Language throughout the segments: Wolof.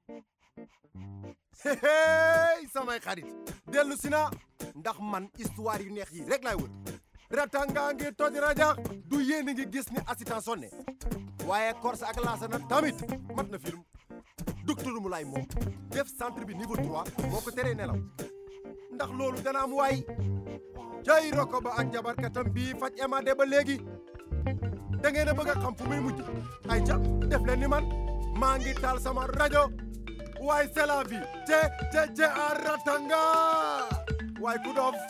hey samay xarit dellu si na ndax man histoire yu neex yi rek laay wër ratanga ngi toj rajax du yéen a ngi gis ni assistant sonné waaye Korsa ak Laasana tamit mat na film docteur Moulay moom def centre bi niveau 3 moo ko teree nelaw ndax loolu dana am waay cay roko ba ak jabarkatam bii faj emade ba léegi da ngeen a bëgg a xam fu muy mujj ay ca def leen ni man maa ngi taal sama rajo waaye c'est la vie te te te a ratanga waaye ku doof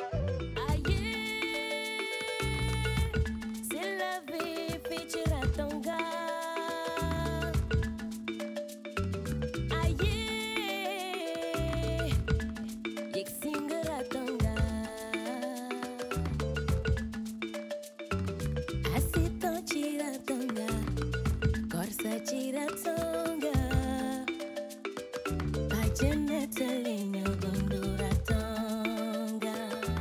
C'est la vie, fii Ratanga. Aye, yegg si nga Ratanga. Assistant ci Ratanga, Korsa ci Ratanga. Bàjjen nettali ñu dundu Ratanga.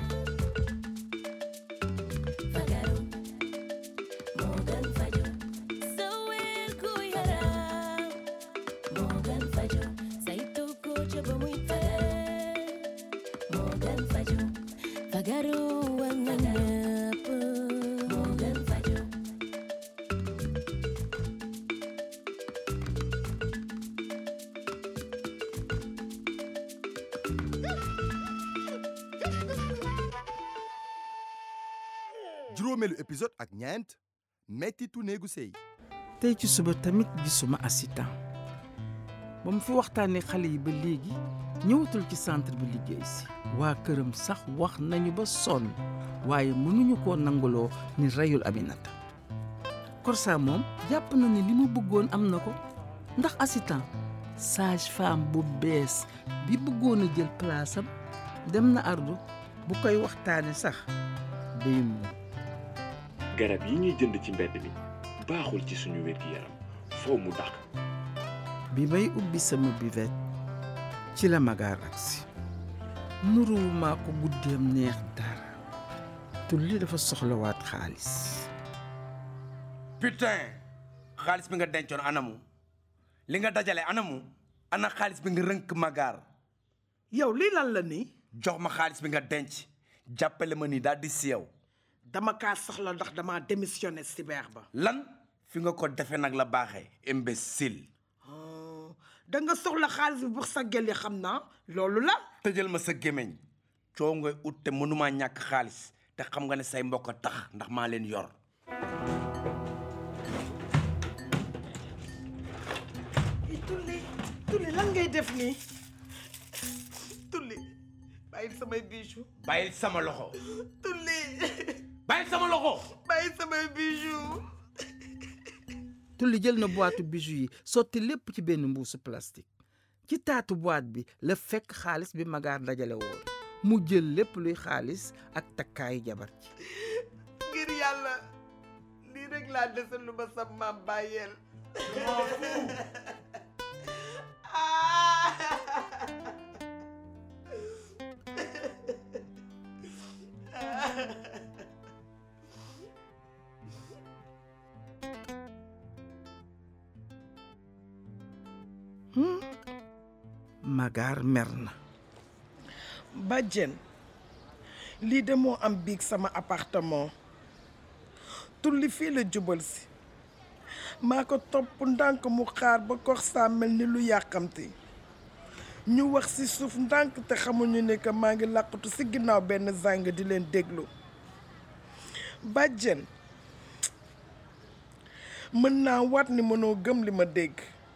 Fagaru. Morgan Fajo Sawel ku yaram Morgan Fajo saytu ko ca ba muy fay Morgan Fajo Fagaru war na ñëpp Morgan Fajo juróomeelu épisode ak ñeent mettitu néegu sëy tey ci suba tamit gisuma assistant ba mu fi waxtaanee xale yi ba léegi ñëwatul ci centre bi liggéey si waa këram sax wax nañu ba sonn waaye mënuñu koo nanguloo ni reyul Aminata Korsa moom jàpp na ni li mu bëggoon am na ko ndax assistant sage femme bu bees bi bëggoon a jël place am dem na ardu bu koy waxtaane sax day mu garab yi ñuy jënd ci mbedd mi baaxul ci suñu wér-gi-yaram foo mu dàq bi may ubbi sama buvette ci la magaar agsi nuruwumaa ko guddeem neex dara tulli dafa soxlawaat xaalis putain xaalis bi nga dencoon anamu li nga dajale anamu ana xaalis bi nga rënk magaar yow lii lan la nii jox ma xaalis bi nga denc jàppale ma ni daal di si yow dama kaa soxla ndax dama démissionné si beex ba lan fi nga ko defee nag la baaxee imbécile da nga soxla xaalis bi pour sa gel yi xam naa loolu la tëjal ma sa gémmiñ coow ngay ut te mënumaa ñàkk xaalis te xam nga ne say mbokk a tax ndax maa leen yor tulli tulli lan ngay def nii tulli bàyyil samay bijou bàyyil sama loxo tulli bàyyil sama loxo bàyyil samay bijou tulli jël na boîte bijou yi sotti lépp ci benn mbuusu plastique ci taatu boîte bi la fekk xaalis bi magaar dajale woon mu jël lépp luy xaalis ak takkaayu jabar ci ngir yàlla lii rek laa desal lu ma sa maam bàyyeel magaar mer na bàjjen lii de moo am biig sama appartement tulli fii la jubal si maa ko topp ndànk mu xaar ba Korsa mel ni lu yàqamti ñu wax ci suuf ndànk te xamuñu ne que maa ngi làqatu ci ginnaaw benn zàng di leen déglu bàjjen mën naa waat ni mënoo gëm li ma dégg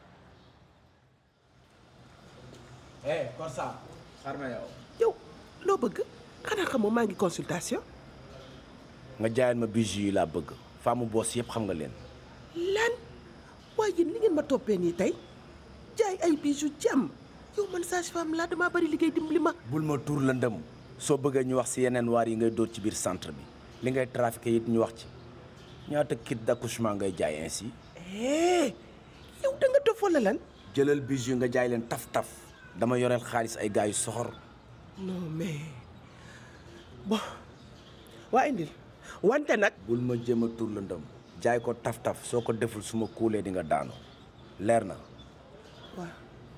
eh Korsa xar ma yow yow loo bëgg xanaa xamoo maa ngi consultation nga jaayal ma bijou yi laa bëgg faamu boos yëpp xam nga leen lan waaye yéen li ngeen ma toppee nii tey jaay ay bijoux jàmm yow man sage femme laa damaa bari liggéey dimbali ma bul ma tuur la ndëm soo bëggee ñu wax ci yeneen waar yi ngay dóor ci biir centre bi li ngay trafiqué it ñu wax ci ñaata kit d'accouchement ngay jaay ainsi eh yow da nga dof wala lan jëlal bijou nga jaay leen taf-taf dama yoreel xaalis ay gars yu soxor non mais bon waa indil wante nag bul ma jéem a tuur la ndëm jaay ko taf-taf soo ko deful su ma kuulee di nga daanu leer na waaw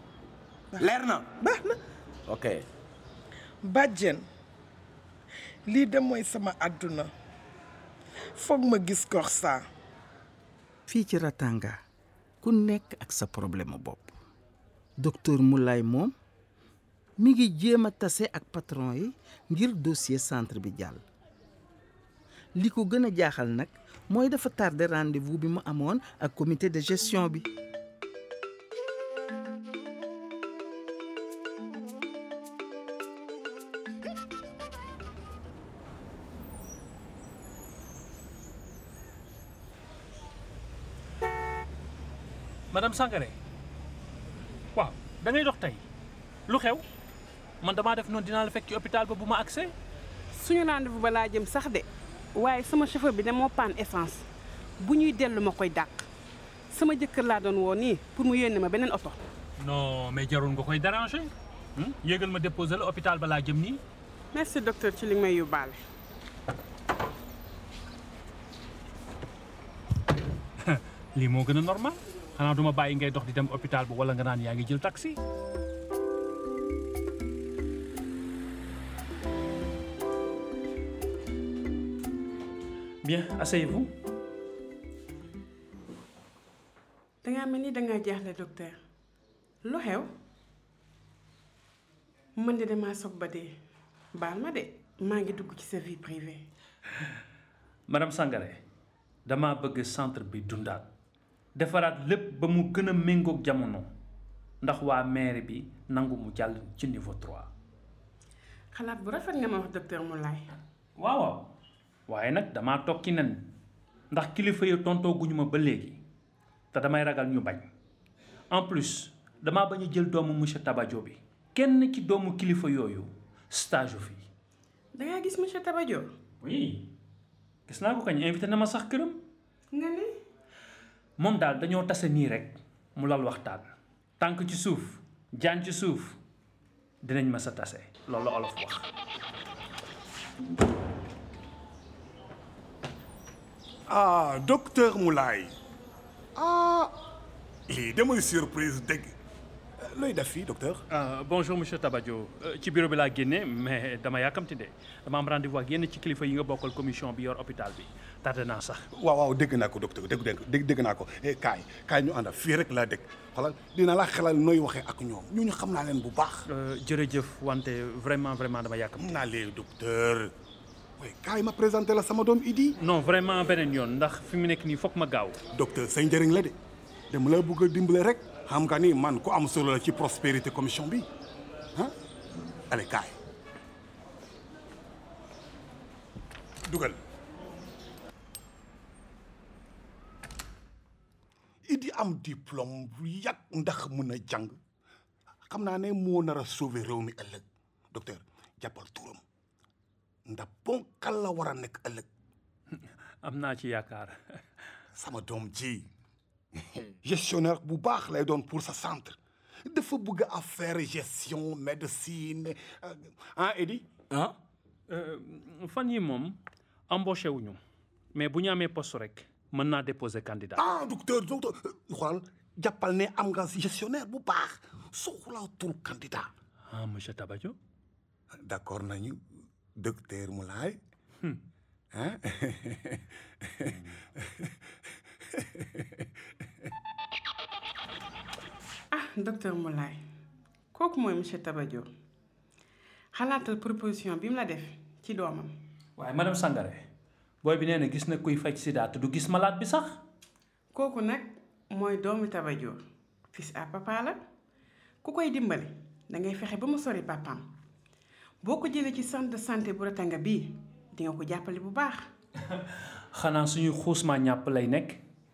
leer na baax na ok bàjjen lii de mooy sama àdduna foog ma gis Corsa fii ci Ratanga ku nekk ak sa problème bopp docteur Moulay moom mi ngi jéem a tase ak patron yi ngir dossier centre bi jàll li ko gën a jaaxal nag mooy dafa tardé rendez-vous bi mu amoon ak comité de gestion bi madame Sangaré waaw da ngay dox tey lu xew man damaa def noonu dinaa la fekk ci hôpital ba bu ma accès suñu rendez-vous ba laa jëm sax de waaye sama chauffeur bi de moo panne essence bu ñuy dellu ma koy dàq sama jëkkër laa doon woo nii pour mu yónnee ma beneen oto non mais jarul nga koy déranger hmm? yéegal ma déposer la hôpital ba laa jëm nii merci docteur ci li nga may yóbbaale lii moo gën a normal xanaa duma bàyyi ngay dox di dem hôpital ba wala nga naan yaa ngi jël taxi bien asseyez-vous dangaa mel ni dangaa jaaxle docteur lu xew man de damaa sob ba dee baal ma de maa ngi dugg ci sa vie privée madame Sangaré dama bëgg centre bi dundaat defaraat lépp ba mu gën a méngoog jamono ndax waa maire bi nangu mu jàll ci niveau 3 xalaat bu rafet nga ma wax docteur Moulay waaw waaw waaye nag damaa toog ci nen ndax kilifa yi tontoo guñu ma ba léegi te damay ragal ñu bañ en plus damaa bañ a jël doomu monsieur Tabajo bi kenn ci doomu kilifa yooyu stage u fii dangaa gis monsieur Tabajo oui gis naa ko kañ invité na ma sax këram nga ne moom daal dañoo tase nii rek mu lal waxtaan tànk ci suuf jaan ci suuf dinañ ma sa tase loolu la olof wax ah docteur Moulay ah lii damay surprise dëgg looy def fii docteur. Euh, bonjour monsieur Tabadio Euh, ci bureau bi laa génne mais dama yàkkamti de dama am rendez-vous ak yenn ci kilifa yi nga bokkal commission bi yor hôpital bi tardé naa sax. waaw waaw dégg naa ko docteur dégg dégg dégg naa ko eh kaay kaay ñu àndal fii rek laa dégg xoolal dina la xelal nooy waxee ak ñoom ñooñu xam naa leen bu baax. Euh, jërëjëf wante vraiment vraiment dama yàkkamti. xam naa leen docteur. oui kaay ma présenté la sama doom Idi. non vraiment beneen yoon ndax fi mu nekk nii foog ma gaaw. docteur say njëriñ la de dama la bëgg a dimbale rek xam nga ni man ku am solo la ci prospérité commission bi ah allez kaay dugal Idi am diplôme bu yàgg ndax mën a jàng xam naa ne moo nar a sauver réew mi ëllëg docteur jàppal turam ndax ponkal la war a nekk ëllëg am naa ci yaakaar. sama doom ji gestionnaire bu baax lay doon pour sa centre dafa bëgg affaire gestion médecine ah Edi ah fan yi moom embauché wuñu mais bu ñu amee poste rek mën naa déposer candidat. ah docteur docteur xoolal jàppal ne am nga gestionnaire bu baax soxlaatul candidat ah monsieur Tabadio. d'accord nañu docteur Moulay ah ah docteur Moulay kooku mooy monsieur Tabadio xalaatal proposition bi mu la def ci doomam waaye madame Sangaré booy bi nee na gis na kuy faj sida te du gis malade bi sax. kooku nag mooy doomu Tabadio fils à papa la ku koy dimbali da ngay fexe ba mu sori papaam boo ko jëlee ci centre de santé bu Ratanga bii di nga ko jàppale bu baax xanaa suñu xuusmaa ñàpp lay nekk.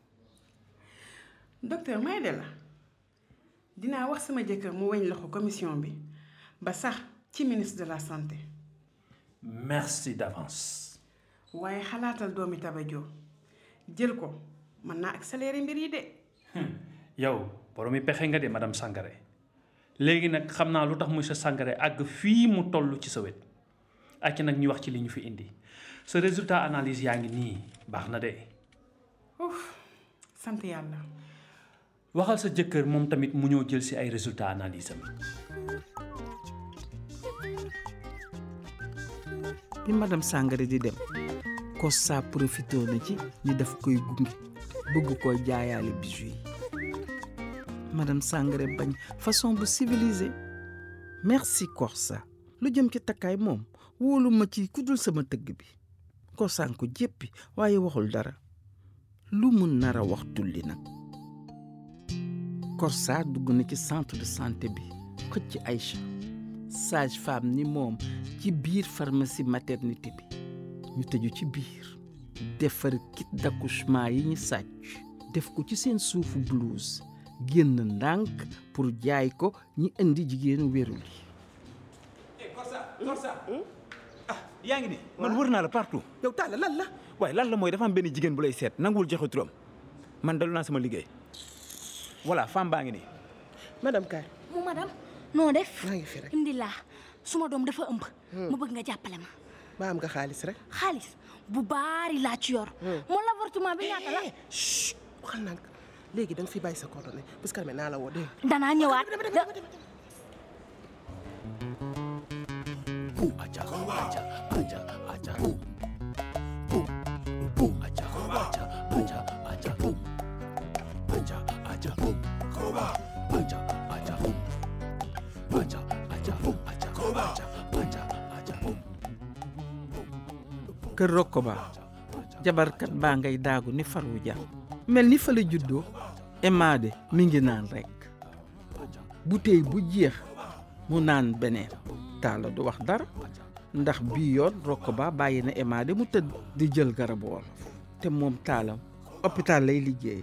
docteur may de la dinaa wax sama jëkkër mu weñ loxo commission bi ba sax ci ministre de la santé merci d'avance. waaye xalaatal doomi Tabadio jël ko mën naa accélérer mbir yi de yow boroomi pexe nga de madame Sangaré léegi nag xam naa lu tax monsieur Sangaré àgg fii mu toll ci sa wet ak nag ñu wax ci li ñu fi indi sa résultat analyse yaa ngi nii baax na de. Ouf sant yàlla waxal sa jëkkër moom tamit mu ñëw jël si ay résultats analyse am bi madame Sangaré di dem Kossa profité na ci ni daf koy gunge bëgg koo jaayaale bijoux yi madame Sangaré bañ façon bu civilisé merci Korsa lu jëm ci takkaay moom wóolu ma ci ku dul sama tëgg bi Kossaan ko jéppi waaye waxul dara lu mu nar a wax tulli nag Korsa dugg na ci centre de santé bi xëcc Aïcha sage femme ni moom ci biir pharmacie maternité bi ñu tëju ci biir defar kit d'accouchement yi ñu sàcc def ko ci seen suufu blouse génn ndànk pour jaay ko ñi indi jigéenu wérul yi Korsa Korsa ah yaa ngi ni man wër naa la partout yow Talla lan la waaye lan la mooy dafa am benn jigéen bu lay seet nanguwul joxe turam man dalu naa sama liggéey voilà femme baa ngi nii madame Kaay mu madame noo def maa ngi fi rek indi laa suma doom dafa ëmb ma bëgg nga jàppale ma ba am nga xaalis rek xaalis bu baari laa ci yor moo l'avortement bi ñaata la chut waxal naa léegi da nga fi bàyyi sa coordonnée parce que naa la woo dégg danaa ñëwaat kër Rokoba jabarkat baa ngay daagu ni faru jar mel ni fa la juddoo Emade mi ngi naan rekk bouteille bu jeex mu naan beneen taala du wax dara ndax bii yoon Rokoba bàyyi na Emade mu tëdd di jël garabu wolof te moom taalam hôpital lay liggéey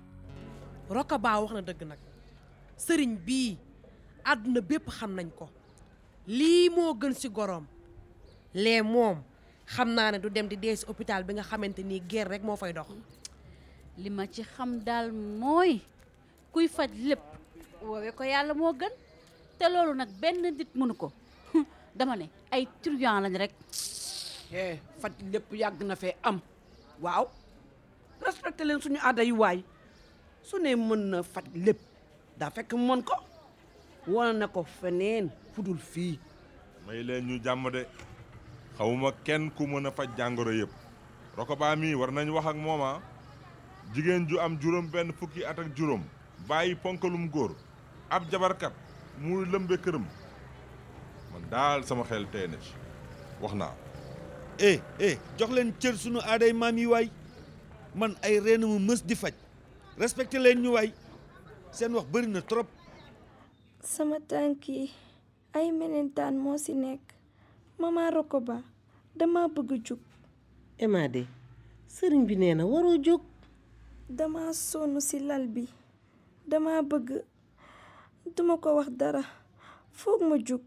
Rokoba wax na dëgg nag sëriñ bii àdduna bépp xam nañ ko lii moo gën ci goroom lee moom xam naa ne du dem di dee si hôpital bi nga xamante ni guerre rek moo fay dox li ma ci xam daal mooy kuy faj lépp woowe ko yàlla moo gën te loolu nag benn nit mënu ko dama ne ay truand lañ rek eh faj lépp yàgg na fee am waaw respecté leen suñu aada yu waay su ne mën na faj lépp daa fekk mën ko wane na ko feneen fudul fii may leen ñu jàmm de xawuma kenn ku mën a faj jàngoro yëpp Rokoba mii war nañ wax ak mooma jigéen ju am juróom benn fukki at ak juróom bàyyi ponkalum góor ab jabarkat muy lëmbe këram man daal sama xel tey na ci wax naa eh eh jox leen cër sunu aaday maam yi waay man ay reen mu mës di faj respecté leen ñu waay seen wax bëri na trop sama tànk yi ay melentaan moo ci nekk mama Rokoba dama bëgg jóg Emade sëriñ bi nee na waroo jóg dama sonn ci lal bi dama bëgg duma ko wax dara foog ma jóg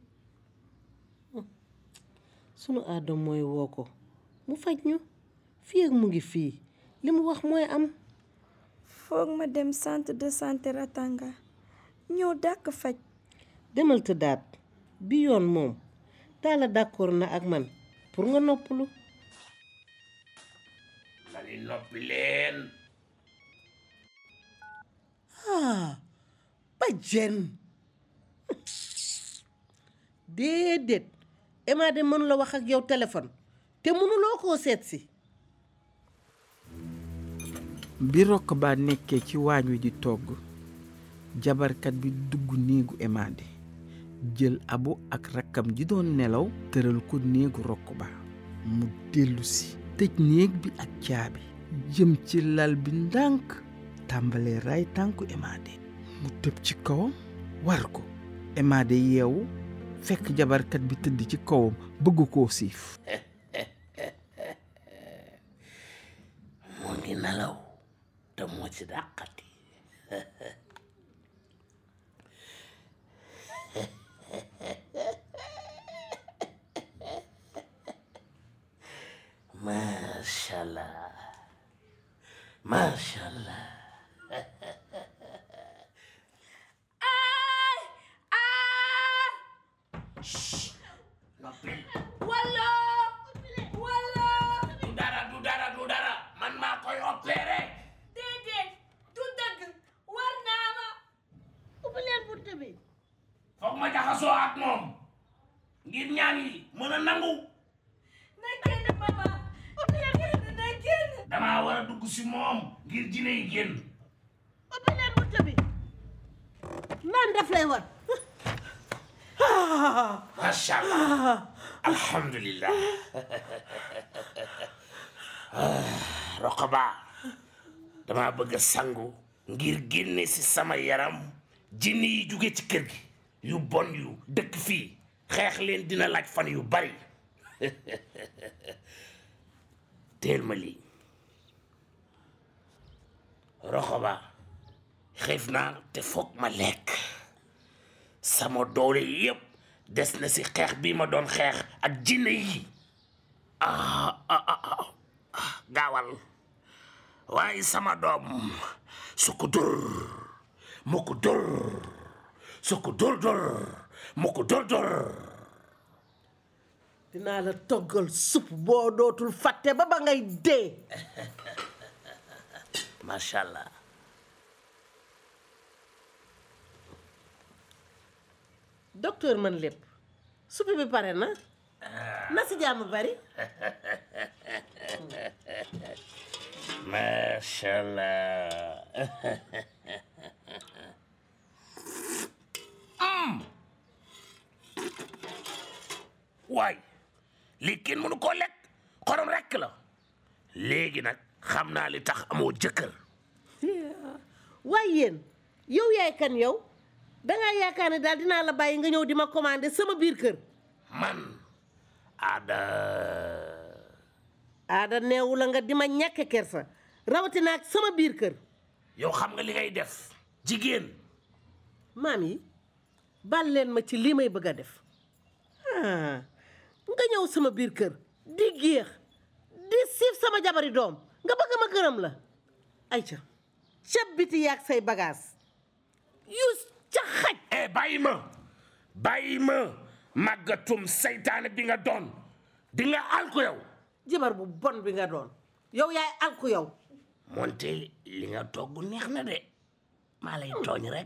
sunu aada mooy woo ko mu faj ñu fii ak mu ngi fii li mu wax mooy am foog ma dem centre de santé Ratanga ñëw dàkk faj demal tëddaat bi yoon moom taala d'accord na ak man pour nga noppalu lali noppi leen ah bajjen déedéet Emade mënu la wax ak yow téléphone te mënuloo koo seet si bi Rokoba nekkee ci waañ wi di togg jabarkat bi dugg néegu Emade jël abu ak rakkam ji doon nelaw tëral ko néegu Rokoba mu dellu si tëj néeg bi ak caabi jëm ci lal bi ndànk tàmbalee raay tànku Emade mu tëb ci kawam war ko Emade yeewu fekk jabarkat bi tëdd ci kawam bëgg koo siif mu ngi nelaw te moo ci dàqati macha allah macha allah noppil walla walla du dara du dara du dara man maa koy opéré déedéet du dëgg war naa ma ma jaxasoo ak moom ngir ñaan yi mën a nangu na génn papa oto yaa génn na génn damaa war a dugg si moom ngir jine yi génn oto leen bunta bi naan def lay war macha allah alhamdulillah Roqaba dama bëgg a sangu ngir génne si sama yaram jinni yi jóge ci kër gi yu bon yu dëkk fii xeex leen dina laaj fan yu bari teel ma lii Roqaba xiif naa te foog ma lekk sama doole yépp des na si xeex bii ma doon xeex ak jinne yi ah ah ah ah gaawal waaye sama doom su ko dóor mu ko dóor su ko dóor dóor mu ko dóor dóor dinaa la toggal supp boo dootul fàtte ba ba ngay dee macha allah docteur man lépp supp bi pare na na si jàmm bari macha allah waay lii kenn mënu koo lekk xorom rekk la léegi nag xam naa li tax amoo jëkkër waaye yéen yow yaay kan yow dangaa yaakaar ne daal dinaa la bàyyi nga ñëw di ma commandé sama biir kër man aada aada neewu la nga di ma ñàkk kersa rawatina ak sama biir kër yow xam nga li ngay def jigéen maam yi bal leen ma ci lii may bëgg a def ah nga ñëw sama biir kër di géex di siif sama jabari doom nga bëgg ma gërëm la ayca ca biti yaag say bagage yu ca xaj eh bàyyi ma bàyyi ma màggatum seytaane bi nga doon di nga alku yow jabar bu bon bi nga doon yow yaay alku yow moonte li nga togg neex na de maa lay tooñ rek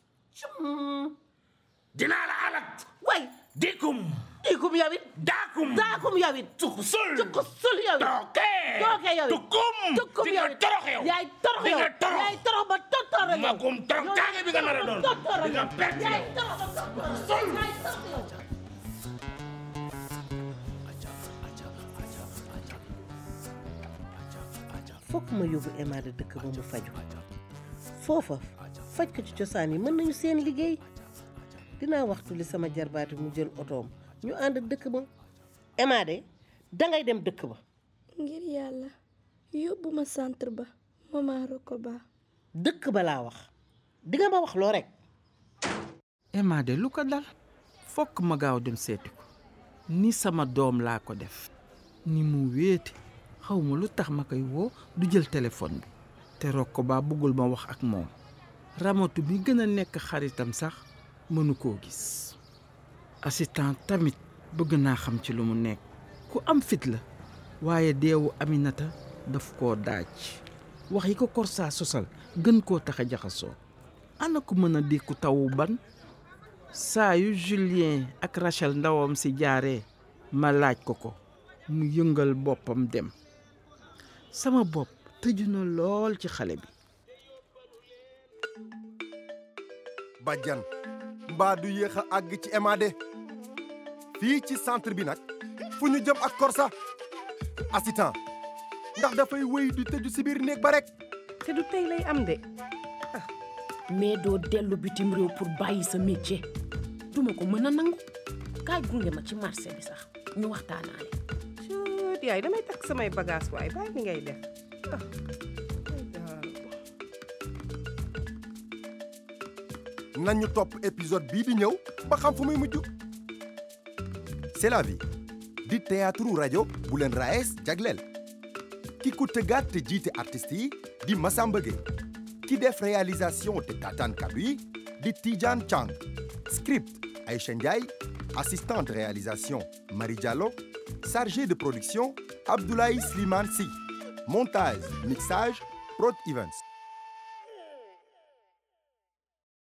dinaa la alak way dikum dikum yow it daakum daakum yow it tukku sul tukku sul yow it tooke tooke yow it tukkum tukkum di yow nga it torox yow yaay torox di yow nga torox yaay torox ba tottoor yow magum torox taage bi nga nar a doon tottoor di nga perte yaay yow torox ba tottoor yaay torox yow fokk ma yóbbu Emma de dëkk ba mu faju foofa faj ko ci cosaan yi mën nañu seen liggéey dinaa waxtu li sama jarbaati mu jël otoom ñu ànd dëkk ba Emma de dangay dem dëkk ba ngir yàlla yóbbu ma centre ba mama Rokoba dëkk ba laa wax di nga ma wax loo rek Emma de lu ko dal fokk ma gaaw dem seeti ko ni sama doom laa ko def ni mu wéete xaw ma lu tax ma koy woo du jël téléphone bi te rokko baa bëggul ma wax ak moom ramatu bi gën a nekk xaritam sax mënu koo gis assistant tamit bëgg naa xam ci lu mu nekk ku am fit la waaye deewu Aminata daf koo daaj wax yi ko korsaa sosal gën koo tax a jaxasoo ana ko mën a dékku tawu ban saa yu Julien ak Rachel ndawam si jaaree ma laaj ko ko mu yëngal boppam dem sama bopp tëju na lool ci xale bi bàjjan mbaa du yéex a àgg ci Emade fii ci centre bi nag fu ñu jëm ak Korsa assistant ndax dafay wéy di tëju si biir néeg ba rek te du tey lay am de ah mais doo dellu bitim réew pour bàyyi sa métier duma ko mën a nangu kaay gunge ma ci marché bi sax ñu waxtaanaale Cuut yaay damay takk samay bagage waaye bàyyi mi ngay def nañu topp épisode bii di ñëw ba xam fu muy mujj c'est la vie di théâtre rajo bu leen raes jagleel ki ko tëggaat te jiite artistes yi di Massamba Gueye ki def réalisation te tataan kaddu yi di Tidiane Chang script Aïcha Ndiaye assistante réalisation Marie Diallo chargé de production Abdoulaye Slimane Sy montage mixage Prod Events